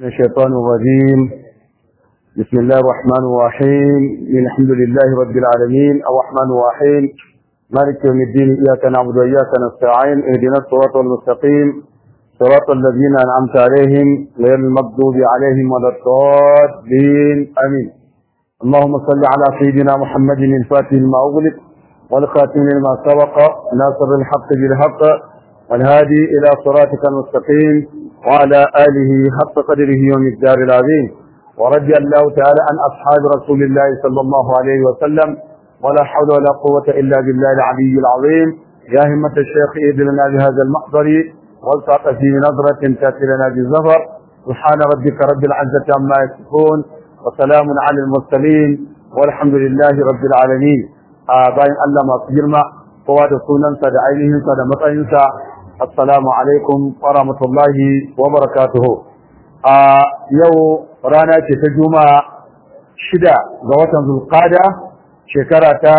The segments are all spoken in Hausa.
الشيطان الرجيم بسم الله الرحمن الرحيم الحمد لله رب العالمين الرحمن الرحيم مالك يوم الدين إياك نعبد وإياك نستعين اهدنا الصراط المستقيم صراط الذين أنعمت عليهم غير المغضوب عليهم ولا الضالين آمين اللهم صل على سيدنا محمد الفاتح لما أغلق والخاتم لما سبق ناصر الحق بالحق والهادي إلى صراطك المستقيم وعلى آله حق قدره ومقدار العظيم ورضي الله تعالى عن أصحاب رسول الله صلى الله عليه وسلم ولا حول ولا قوة إلا بالله العلي العظيم يا همة الشيخ إذ لنا بهذا المحضر والتعط في نظرة تأتي لنا بالظفر سبحان ربك رب العزة عما يصفون وسلام على المرسلين والحمد لله رب العالمين باين الله ما تجرم kowa da sunansa da ainihinsa da matsayinsa assalamu alaikum wa rahmatullahi wa barakatuhu a yau rana ce ta juma'a shida ga watan zulqada shekara ta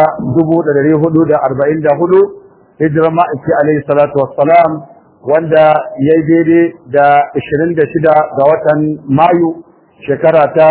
1444 hijirar ma'aiki alaihi salatu wassalam wanda ya yi daidai da 26 ga watan mayu shekara ta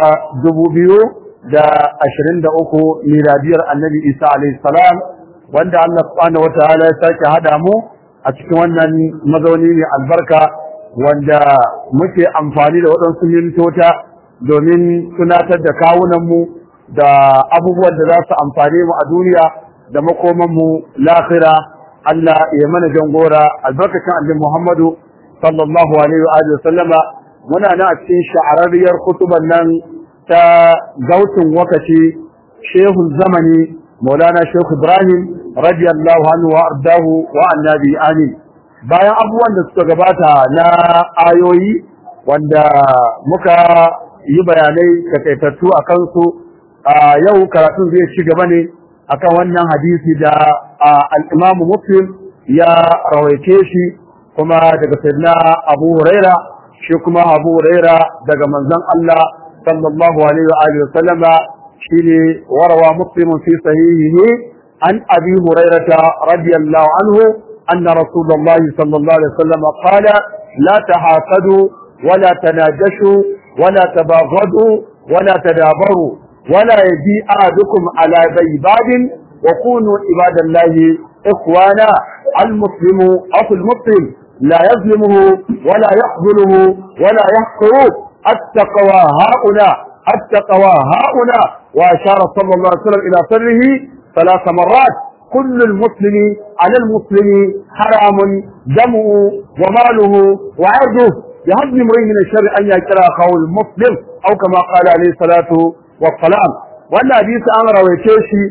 2023 miladiyar annabi isa alaihi salam wanda Allah subhanahu wataala ya sake hada mu a cikin wannan mazauni mai albarka wanda muke amfani da waɗansu mintota domin tunatar da kawunanmu da abubuwan da za su amfane mu a duniya da makomanmu lahira Allah ya mana jangora albarkacin annabi Muhammadu sallallahu alaihi wa alihi sallama muna nan a cikin sha'ararriyar kutuban nan ta gautin wakaci shehun zamani maulana shehu ibrahim radiyallahu anhu wa ardahu wa annabi amin bayan abubuwan da suka gabata na ayoyi wanda muka yi bayanai takaitattu a kansu a yau karatun zai ci gaba ne akan wannan hadisi da al-Imam Muslim ya rawaice shi kuma daga sayyidina Abu Huraira shi kuma Abu Huraira daga manzon Allah sallallahu alaihi wa alihi wa sallama shine warawa Muslim fi sahihihi عن أبي هريرة رضي الله عنه أن رسول الله صلى الله عليه وسلم قال لا تحاسدوا ولا تناجشوا ولا تباغضوا ولا تدابروا ولا يجي أحدكم على بيباد وكونوا عباد الله إخوانا المسلم أخو المسلم لا يظلمه ولا يخذله ولا يحقره التقوى هؤلاء التقوى هؤلاء وأشار صلى الله عليه وسلم إلى سره ثلاث مرات كل المسلم على المسلم حرام دمه وماله وعرضه بهضم امرئ من الشر ان يكره اخاه المسلم او كما قال عليه الصلاه والسلام wannan hadisi an rawaice shi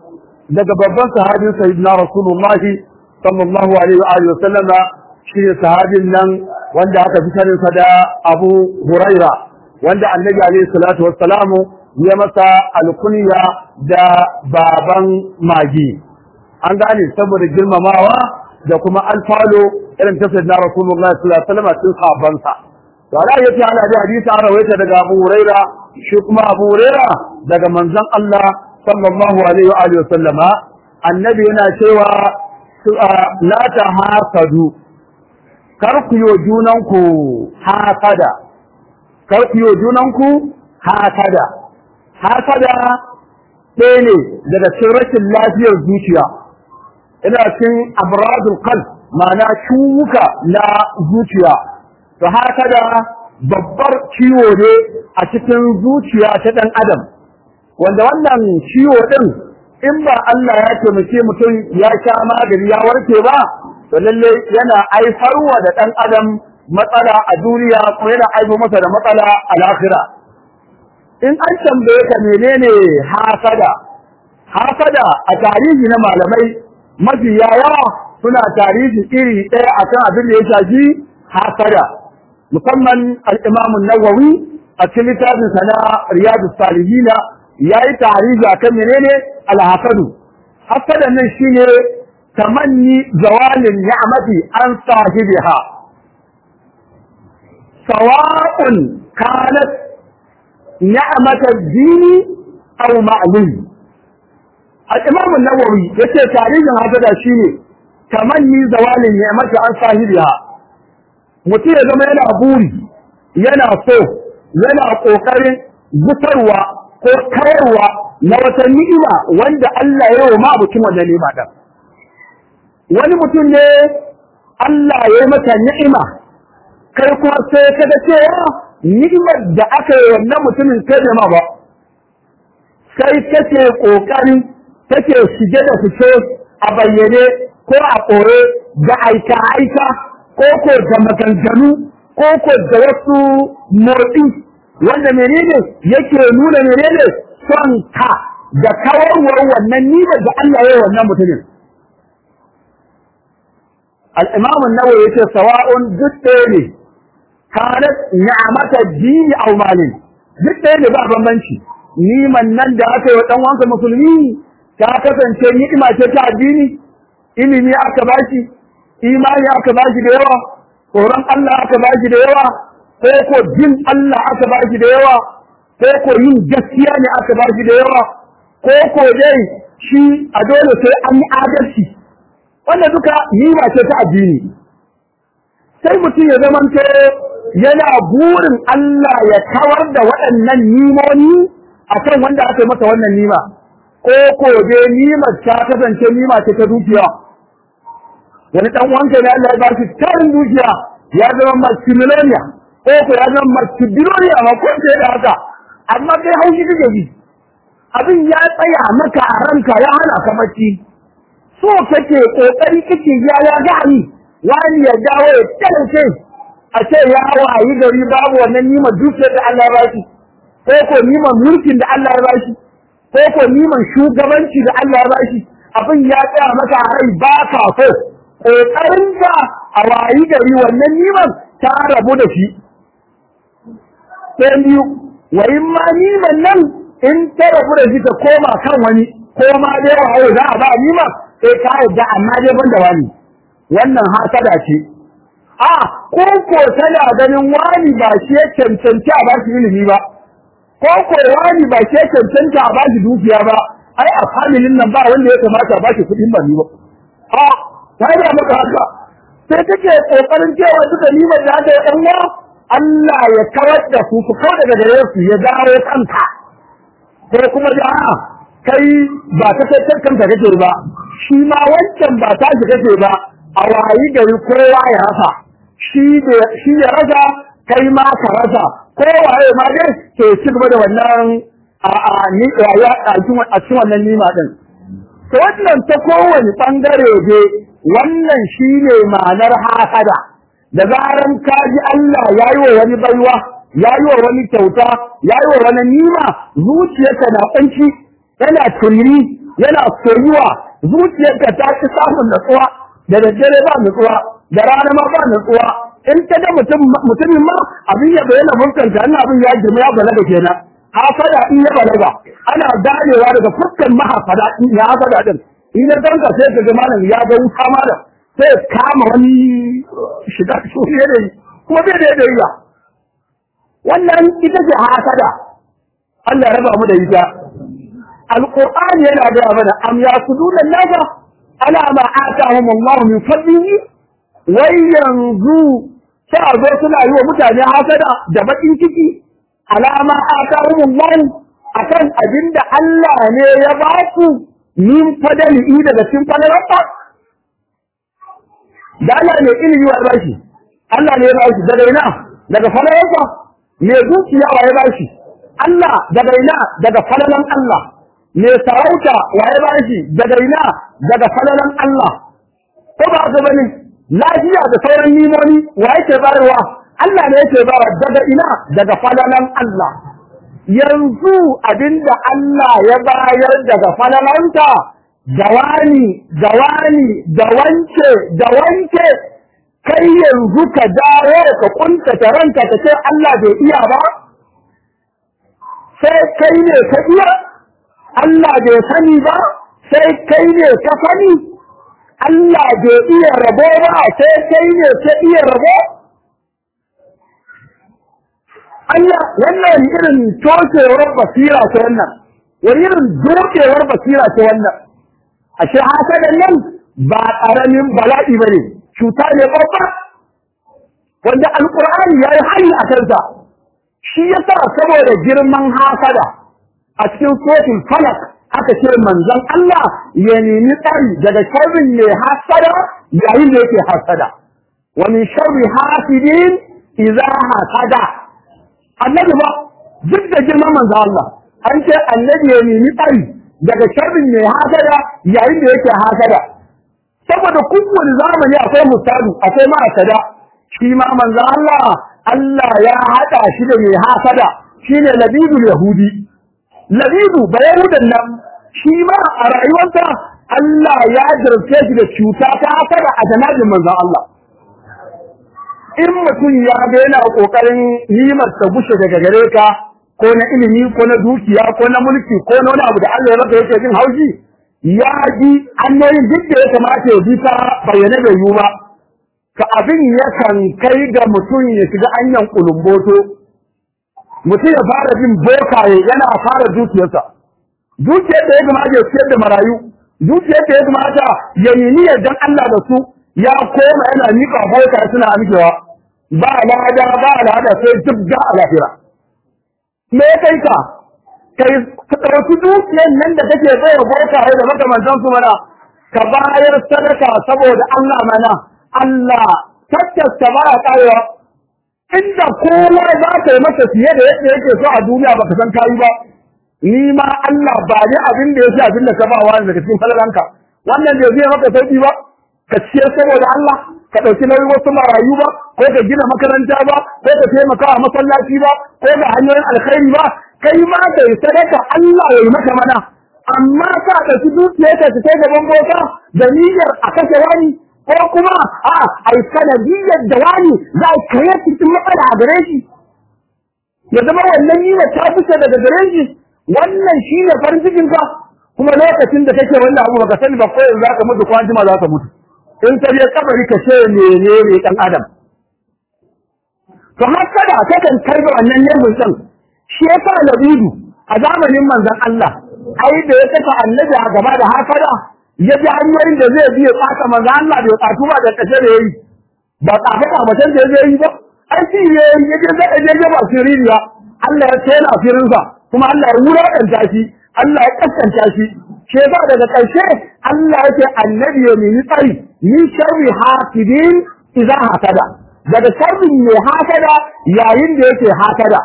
daga babban sahabin sayyidina rasulullahi sallallahu alaihi wa alihi wasallama shi ne sahabin nan wanda aka fi sanin sa da Abu Huraira wanda annabi alaihi salatu wassalamu ya masa alkunya da baban magi an gane saboda girmamawa da kuma alfalo irin ta sayyidina rasulullahi sallallahu alaihi wasallam cikin sahabbansa to ala yace ana da hadisi an rawaita daga Abu Huraira shi kuma Abu Huraira daga manzon Allah sallallahu alaihi wa alihi wasallama annabi yana cewa la tahasadu kar ku yi junanku hasada kar ku yi junanku hasada hasada ɗaya ne daga cikin rashin lafiyar zuciya ina cikin abradul qalb ma'ana ciwuka na zuciya to hasada babbar ciwo ne a cikin zuciya ta ɗan adam wanda wannan ciwo ɗin in ba Allah ya taimake mutum ya sha magani ya warke ba to lalle yana aifarwa da ɗan adam matsala a duniya kuma yana aiko masa da matsala a lahira in an tambaye ka menene hasada hasada a tarihi na malamai mafi yawa suna tarihi iri ɗaya akan abin da ya shafi hasada musamman al-Imam nawawi a cikin littafin sa na Riyadu Salihina yayi tarihi akan menene al-hasadu hasada nan shine tamanni zawalin ni'mati an sahibiha sawa'un kanat نعمة الدين أو معلوم الإمام النووي يقول تاريخ هذا شيء تمني زوال النعمة عن صاحبها mutum ya zama yana buri yana so yana ƙoƙarin gusarwa ko kayarwa na wata ni'ima wanda Allah ya yi wa mutum wannan ni'ima ɗin. Wani mutum ne Allah ya yi mata ni'ima, kai kuma sai ka ga cewa ni'imar da aka yi wannan mutumin kai da ma ba. Sai kake ƙoƙari take shige da fice a bayyane ko a ɓoye da aika-aika ko ko da maganganu ko ko da wasu motsi wanda menene yake nuna menene son ka da kawarwar wannan nima da Allah ya yi wannan mutumin. Al'imam Nawawi yace sawa'un duk ɗaya ne kanat ni'amata dini aw malin duk ɗaya ne ba bambanci niman nan da aka yi wa ɗan wanka musulmi ta kasance ni'ima ce ta addini ilimi aka bashi imani aka bashi da yawa tsoron Allah aka bashi da yawa ko ko jin Allah aka bashi da yawa ko ko yin gaskiya ne aka bashi da yawa ko ko dai shi a dole sai an yi adalci wanda duka nima ce ta addini sai mutum ya zamanto yana burin Allah ya kawar da waɗannan nimoni akan wanda aka yi masa wannan nima ko ko dai nimar ta kasance nima ce ta dukiya wani dan wanka ne Allah ya ba shi tarin dukiya ya zama multimillionaire ko ko ya zama multibillionaire ma ko sai da haka amma kai haushi kake ji abin ya tsaya maka a ranka ya hana ka bacci so kake kokari kake ya ya gani wani ya dawo ya talauce a ce ya wayi gari babu wannan nimar dukiyar da Allah ya ba shi ko ko nimar mulkin da Allah ya ba shi ko ko niman shugabanci da Allah ya ba shi abin ya tsaya maka a rai ba ka so ƙoƙarin ka a wayi gari wannan niman ta rabu da shi. Sai biyu, wa in ma niman nan in ta rabu da shi ta koma kan wani, ko ma dai waye za a ba nima sai ka yadda amma dai ban da wani. Wannan hasada ce. A, ko ko tana ganin wani ba shi ya cancanci a ba shi ilimi ba, ko ko wani ba shi ya cancanta a ba shi dukiya ba, ai a familin nan ba wanda ya kamata a ba shi kuɗin ba ni ba. A, ta yi maka haka sai take kokarin cewa duka nimar da aka yi ɗan wa Allah ya kawar da su su kawai daga gare su ya dawo kanka sai kuma da a'a kai ba ta kai kanka kake ba shi ma wancan ba ta shi kake ba a wayi gari kowa ya rasa shi shi ya rasa kai ma ka rasa kowaye ma dai ke ci gaba da wannan a a ni rayuwa a cikin wannan nima din to wannan ta kowane bangare dai wannan shi ne ma'anar hasada da zaran ka ji Allah ya yi wa wani baiwa ya yi wa wani kyauta ya yi wa wani nima zuciyarka na ƙunci yana turmi yana soyuwa zuciyarka ta ci samun natsuwa da daddare ba natsuwa da rana ma ba natsuwa in ta ga mutumin ma abin ya bayyana fuskanta ina abin ya girma ya balaga kenan hasada in ya balaga ana ganewa daga fuskan mahafada ya hasada din in ya danka sai ka ga malam ya ga wuta malam sai kama wani shiga shi ne kuma bai da yadda wannan ita ce hasada Allah ya raba mu da ita alqur'ani yana da mana am yasuduna nasa ala ma atahum Allah min fadlihi wai yanzu sai zo suna yi wa mutane hasada da bakin ciki alama atahum Allah akan abinda Allah ne ya ba su min fadalihi daga cikin fadalarsa da Allah ne ilimi wa bashi Allah ne ya bashi daga ina daga fadalarsa me zuciya wa ya bashi Allah daga ina daga fadalan Allah me sarauta wa ya bashi daga ina daga fadalan Allah ko ba ka bane lafiya da sauran nimoni wa yake bayarwa Allah ne yake bayarwa daga ina daga fadalan Allah yanzu abinda Allah ya bayar daga falalanta da wani da wani da wance da wance kai yanzu ka dawo ka kuntata ranka ka ce Allah bai iya ba sai kai ne ka iya Allah bai sani ba sai kai ne ka sani Allah bai iya rabo ba sai kai ne ka iya rabo Allah wannan irin tokewar basira ce wannan wani irin dokewar basira ce wannan ashe hasadan nan ba ƙaramin bala'i ba ne cuta ne babba wanda alƙur'ani ya yi hali a kansa shi yasa saboda girman hasada a cikin sotin falak aka ce manzon Allah ya nemi tsari daga sharrin mai hasada yayin da yake hasada wa min sharri hasidin idza hasada annabi ba duk da girman manzon Allah an ce annabi ya nemi tsari daga sharrin mai hasada yayin da yake hasada saboda kowane zamani akwai mutadu akwai ma'asada shi ma manzon Allah Allah ya haɗa shi da mai hasada shine labidul yahudi labidu ba yahudan nan shi ma a rayuwarsa Allah ya jarfe shi da cuta ta hasada a janabin manzon Allah in mutum ya ga yana kokarin nimar ta gushe daga gare ka ko na ilimi ko na dukiya ko na mulki ko na wani abu da Allah ya maka yake jin haushi ya ji hanyoyin duk da ya kamata ya bi ta bayyane bai yiwu ba ka abin yakan kai ga mutum ya shiga anyan kulumboto mutum ya fara bin bokaye yana fara dukiyarsa dukiyar da ya kamata ya siyar da marayu dukiyar da ya kamata ya yi niyyar dan Allah da su ya koma yana miƙa bokaye suna amikewa ba lada ba lada sai jibga a lahira me ya kai ka kai ka ɗauki dukiyar nan da kake bai wa bokaye da makamantan su mana ka bayar sadaka saboda Allah mana Allah tattasta ba ya karewa inda kowa za ka yi masa fiye da yadda yake so a duniya baka san kayi ba ni ma Allah ba ni abin da ya fi abin da ka ba wa daga cikin falalanka wannan bai zai maka sauki ba ka ciyar saboda Allah ka ɗauki nauyin wasu marayu ba ko ka gina makaranta ba ko ka taimaka a masallaci ba ko ga hanyoyin alkhairi ba kai ma ka yi sadaka Allah ya yi maka mana amma ka ɗauki dukiyarka ka kai gaban boka da niyyar a kashe wani ko kuma a ai sanadiyyar da wani za a kare cikin matsala a gare shi ya zama wannan niyyar ta fita daga gare shi wannan shi ne farin cikin ka kuma lokacin da kake wannan abu baka sani ba ko yanzu zaka mutu ko anjima za ka mutu in ka je kabari ka ce menene dan adam to hasada kakan kai ga wannan level din shi yasa labidu a zamanin manzon Allah ai da ya saka annabi a gaba da hasada ya ji hanyoyin da zai biya tsaka manzon Allah bai tsatu ba da kashe da yayi ba tsafa kamatan da zai yi ba ai shi ne ya je zai je ba sirriya Allah ya ce yana firinsa kuma Allah ya wulaƙanta shi Allah ya kaskanta shi shi yasa daga ƙarshe Allah ya ce annabi ya nemi tsari min sharri hasidin idza hasada daga sharrin mai hasada yayin da yake hasada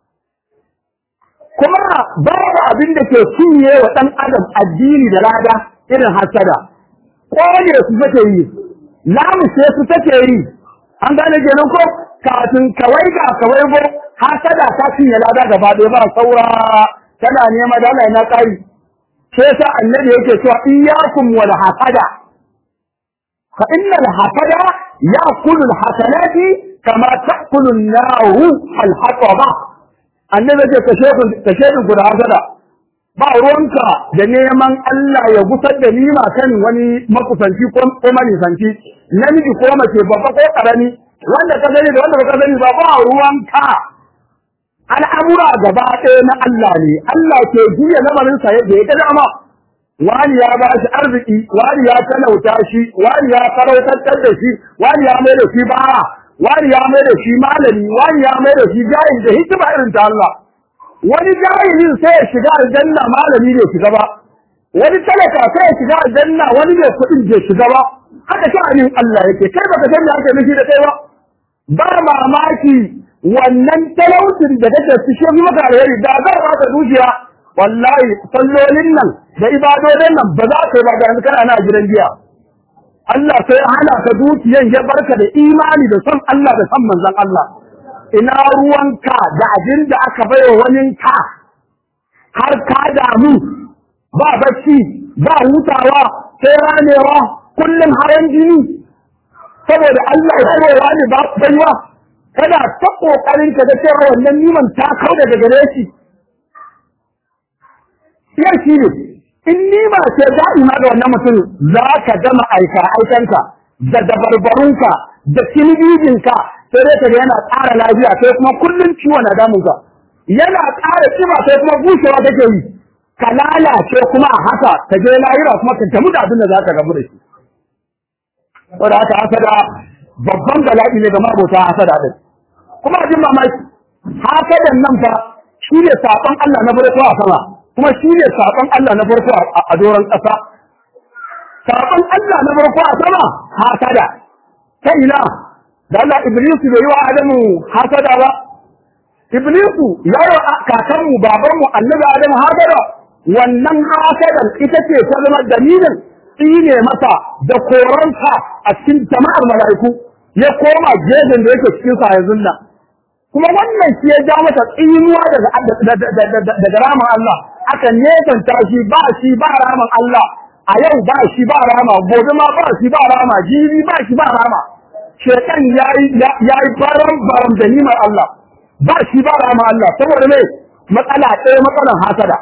kuma babu abin da ke cinye wa ɗan adam addini da lada irin hasada ƙone su take yi lamushe su take yi an gane kenan ko kafin kawai ga kawai go hasada ta cinye lada gaba ɗaya ba saura tana nema da Allah na ƙari sai sa annabi yake cewa iyyakum wal hasada fa innal hasada ya'kulu al hasanati kama ta'kulu an-naru al hataba annabi yake kashe ku kashe ku da hasada ba ruwanka da neman Allah ya gusar da nima kan wani makusanci ko manisanci namiji ko mace babba ko karami wanda ka gani da wanda ba ka gani ba ba ruwanka al'amura gaba ɗaya na Allah ne, Allah ke juya lamarinsa yadda ya ga dama, wani ya ba shi arziki, wani ya talauta shi, wani ya farautattar da shi, wani ya mai da shi bara, wani ya mai da shi malami, wani ya mai da shi jahil da hikima irin ta Allah. Wani jahilin sai ya shiga aljanna malami bai shiga ba, wani talaka sai ya shiga aljanna wani bai kuɗin bai shiga ba, haka sha'anin Allah yake, kai baka san me ake nufi da kai ba. Ba mamaki wannan talaucin da kake fishe maka alheri da zai baka dukiya wallahi sallolin nan da ibadodin nan ba za ka yi ba ga yanzu kana na gidan giya Allah sai hana ka dukiyan ya barka da imani da son Allah da son manzon Allah ina ruwanka da abin da aka baiwa wani ka har ka damu ba bacci ba hutawa sai ranewa kullum haran jini saboda Allah ya kowa ne ba baiwa kana ta kokarin ka ga cewa wannan niman ta kau daga gare shi yau shi ne in nima ce da'ima ga wannan mutum za ka gama aika aikanka da dabarbarunka da kinibijinka sai dai ka ga yana ƙara lafiya sai kuma kullum ciwo na damunka yana ƙara kiba sai kuma bushewa take yi ka lalace kuma a haka ka je lahira kuma ka tamu da abin da za ka gamu da shi saboda haka hasada babban bala'i ne ga mabota hasada din kuma abin mamaki hasadan nan fa shi ne saƙon Allah na farko a sama kuma shi ne saƙon Allah na farko a doron ƙasa saƙon Allah na farko a sama hasada ta ina da Allah Iblisu bai yi wa Adamu hasada ba Iblisu ya yi wa kakanmu babanmu annabi Adamu hasada wannan hasadan ita ce ta zama dalilin tsine masa da koransa a cikin jama'ar mala'iku ya koma jejin da yake cikin sa yanzu nan kuma wannan shi ya ja masa tsinuwa daga daga ramin Allah aka nesanta shi ba shi ba ramin Allah a yau ba shi ba rama gobe ma ba shi ba rama jibi ba shi ba rama shekan yayi yayi baram baram da nimar Allah ba shi ba rama Allah saboda me matsala ɗaya matsalan hasada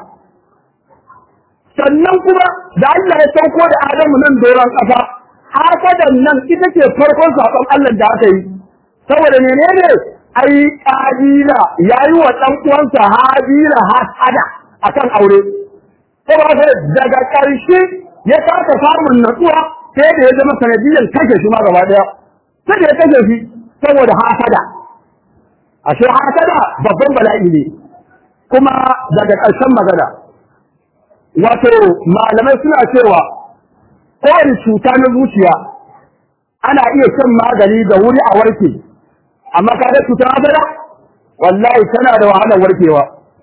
sannan kuma da Allah ya sauko da Adamu nan doron ƙasa hasadan nan ita ce farkon saƙon Allah da aka yi saboda menene ai kabila yayi wa dan uwansa habila hasada akan aure saboda daga ƙarshe ya kasa samun natsuwa sai da ya zama sanadiyyar kashe shi ma gaba daya sai da ya kashe shi saboda hasada ashe hasada babban bala'i ne kuma daga ƙarshen magana wato malamai suna cewa kowane cuta na zuciya ana iya shan magani da wuri a warke amma ka da cutar hasada wallahi tana da wahalar warkewa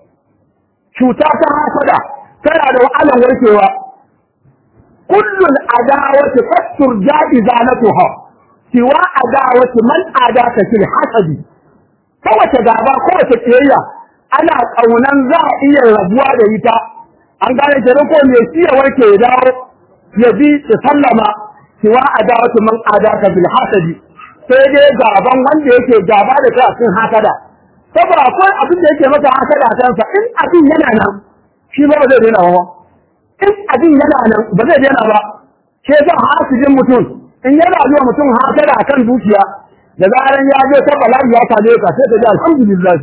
cuta ta hasada tana da wahalar warkewa kullul adawati fastur jaizanatuha siwa adawati man adaka fil hasadi kowace gaba kowace kiyayya ana kaunan za a iya rabuwa da ita an gane kenan ko me shi ya warke ya dawo ya bi ya sallama siwa adawati man adaka fil hasadi sai dai gaban wanda yake gaba da kai a cikin hasada saboda akwai abin da yake masa hasada kansa in abin yana nan shi ba zai daina ba in abin yana nan ba zai daina ba ke sa hasidin mutum in yana zuwa mutum hasada akan dukiya da zaran ya je ta bala'i ya same ka sai ka ji alhamdulillah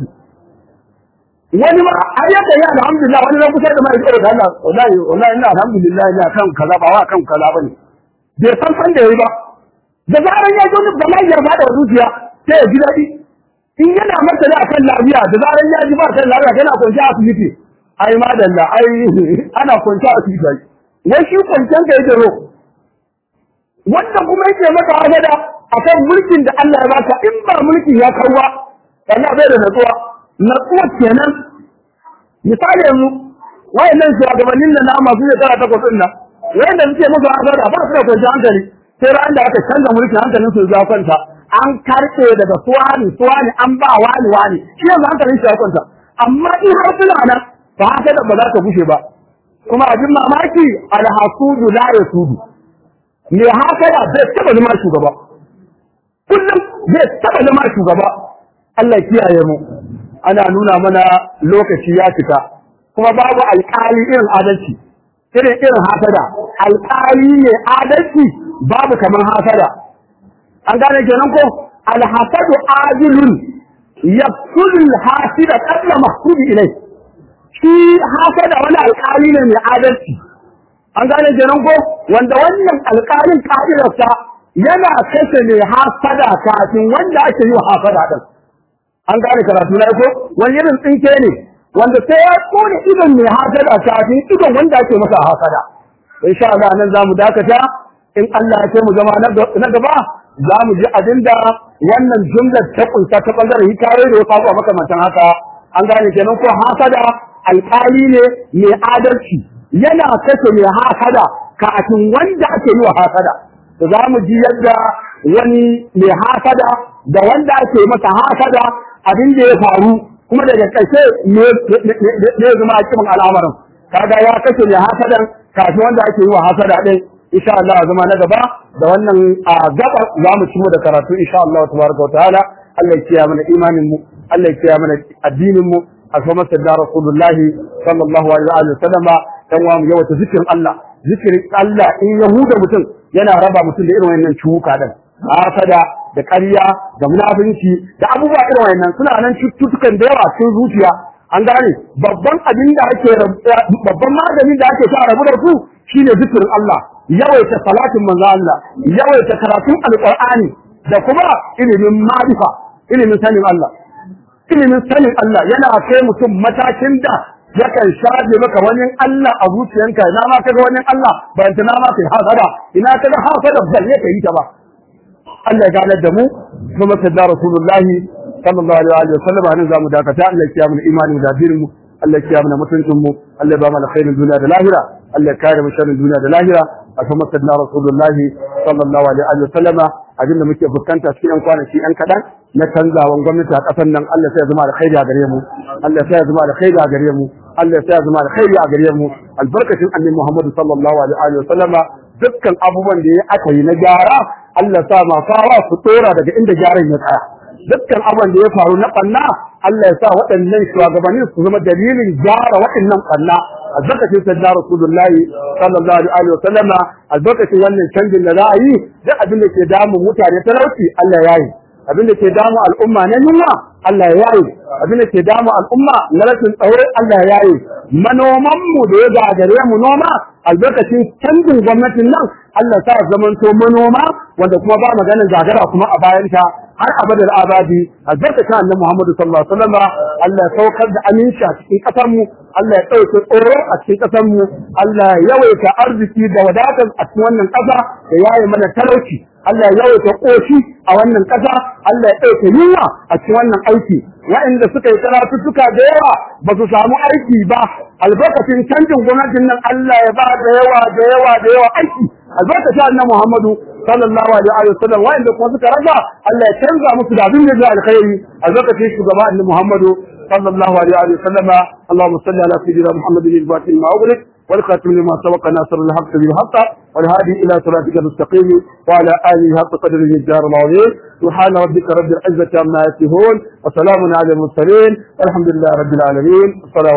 wani ma ai yadda ya alhamdulillah wani zan kusa da mai tsoro da Allah wallahi wallahi ina alhamdulillah ina kan kaza ba wa kan kaza bane bai san san da yayi ba da zaran ya zo da mai yarda da zuciya sai ya ji daɗi in yana martani akan lafiya da zaran ya ji ba kan lafiya kana kwanci a asibiti ai madalla ai ana kwanci a asibiti wai shi kwanciyar ka yake ro wanda kuma yake maka hasada akan mulkin da Allah ya baka in ba mulkin ya karwa Allah bai da natsuwa natsuwa kenan misali yanzu wayannan shugabannin nan na masu shekara takwas ɗin nan wayanda suke musu hasada ba su da kwanciyar hankali sai ran da aka canza mulkin hankalin su ya kwanta an karɓe daga suwani suwani an ba wani wani shi yanzu hankalin shi ya kwanta amma in har suna nan ba haka da ba za ta gushe ba kuma abin mamaki alhasudu la yasudu me haka da zai taba zama shugaba kullum zai taba zama shugaba Allah kiyaye mu ana nuna mana lokaci ya fita kuma babu alƙali irin adalci irin irin hasada alƙali ne adalci babu kamar hasada an gane kenan ko alhasadu adilun yaqtul hasida qabla mahsubi ilai shi hasada wani alƙali ne mai adalci an gane kenan ko wanda wannan alƙalin ka'idarsa yana kashe mai hasada kafin wanda ake yi wa hasada din an gane karatu na ko wani irin tsinke ne wanda sai ya kone idon mai hasada kafin idon wanda ake masa hasada insha Allah nan zamu dakata in Allah ya ce mu zama na gaba za mu ji abinda wannan jumlar ta kunsa ta bangaren hikaye da wasu abubuwa makamantan haka an gane kenan ko hasada alƙali ne mai adalci yana kashe mai hasada kafin wanda ake yi wa hasada to za mu ji yadda wani mai hasada da wanda ake masa hasada abin da ya faru kuma daga ƙarshe ne zama a cikin al'amarin kaga ya kashe mai hasadan kafin wanda ake yi wa hasada ɗin insha Allah zama na gaba da wannan a gaba za mu cimo da karatu insha Allah tabaraka wa ta'ala Allah ya kiyaye mana imanin mu Allah ya kiyaye mana addinin mu alfama sadda rasulullahi sallallahu alaihi wa sallama dan wa mu yawaita zikirin Allah zikirin Allah in yahuda mutum yana raba mutum da irin wannan cuka din hasada da ƙarya da munafinci da abubuwa irin wannan suna nan cututtukan da yawa cikin zuciya an gane babban abin da ake babban maganin da ake sa rabu da su shine zikirin Allah yawaita salatin manzo Allah yawaita karatun alqur'ani da kuma ilimin ma'rifa ilimin sanin Allah ilimin sanin Allah yana kai mutum matakin da yakan shafe maka wani Allah a zuciyanka ina ma kaga wani Allah ba ta na ma kai hasada ina kaga hasada ba ne kai ta ba Allah ya gane da mu kuma sadda rasulullahi sallallahu alaihi wa sallam hanin zamu dakata Allah ya kiyamu imani da dirin mu Allah ya kiyamu mutuncin mu Allah ya ba mu alkhairin duniya da lahira Allah ya kare mu sharrin duniya da lahira a kuma sadda rasulullahi sallallahu alaihi wa sallama abinda muke fuskanta cikin yan kwanaki yan kadan na canzawan gwamnati a ƙasar nan Allah sai ya zama alkhairi a gare mu Allah sai ya zama alkhairi a gare mu Allah sai ya zama alkhairi a gare mu albarkacin annabi Muhammad sallallahu alaihi wa sallama dukkan abubuwan da ya aka yi na gyara Allah sa ma fawa su tsora daga inda gyaran ya tsaya dukkan abubuwan da ya faru na ɓanna Allah ya sa waɗannan shugabannin su zama dalilin gyara waɗannan ɓanna albarkacin sayyidina rasulullahi sallallahu alaihi wa sallama albarkacin wannan canjin da za a yi duk abin da ke damun mutane talauci Allah ya yi abin da ke damu al'umma na yunwa Allah ya yaye abin da ke damu al'umma na rashin tsaro Allah ya yaye manoman mu da ya gagare mu noma albarkacin canjin gwamnatin nan Allah sa zamanto manoma wanda kuma ba maganin gagara kuma a bayanta har abadar abadi albarkacin annabi Muhammadu sallallahu alaihi wasallam Allah ya saukar da aminci a cikin kasar mu Allah ya ɗauke tsoro a cikin kasar mu Allah ya yawaita arziki da wadatar a cikin wannan ƙasa da yaye mana talauci Allah ya yawaita ƙoshi a wannan ƙasa Allah ya ɗauke yunwa a cikin wannan aiki waɗanda suka yi karatuttuka da yawa ba su samu aiki ba albarkacin canjin gwamnatin nan Allah ya ba da yawa da yawa da yawa aiki albarkacin annabi Muhammadu sallallahu alaihi wa sallam waɗanda kuma suka rasa Allah ya canza musu da abin da zai alkhairi albarkacin shugaba annabi Muhammadu sallallahu alaihi wa sallama Allahumma salli ala sayyidina Muhammadin al-fatih ma ughliq والخاتم لما سبق ناصر الحق بالحق والهادي الى صراطك المستقيم وعلى اله حق قدر الجار العظيم سبحان ربك رب العزه عما يصفون وسلام على المرسلين والحمد لله رب العالمين السلام